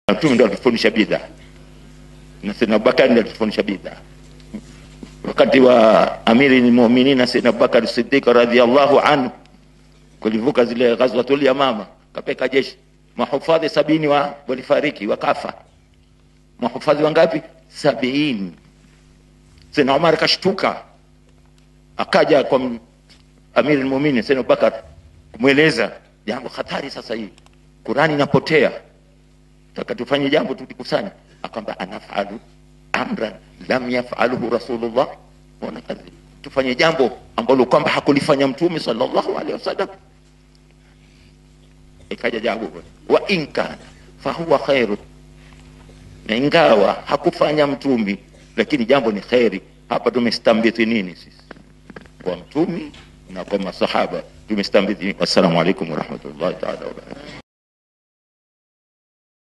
Mtume ndo alitufundisha bid'a na Sayyidina Abubakar ndo alitufundisha bid'a. Wakati wa amiri lmuminin Sayyidina Abubakar Siddiq radhiyallahu anhu, kulivuka zile ghazwatul Yamama, kapeka jeshi mahufadhi sabini wa walifariki wakafa. Mahufadhi wangapi? Sabini. Sayyidina Umar kashtuka, akaja kwa amiri lmuminin Sayyidina Abubakar kumweleza jambo hatari sasa hii, Qurani inapotea taka tufanye jambo tulikusanya, akwamba anafalu amran lam yafaluhu rasulullah, ona kazi, tufanye jambo ambalo kwamba hakulifanya mtume sallallahu alaihi wasallam. Ikaja jawabu wa in kana fahuwa khairu, na ingawa hakufanya mtumi, lakini jambo ni kheri. Hapa tumestambiti nini sisi kwa mtumi na kwa masahaba tumestambiti. Wassalamu alaikum warahmatullahi taala wabarakatuh.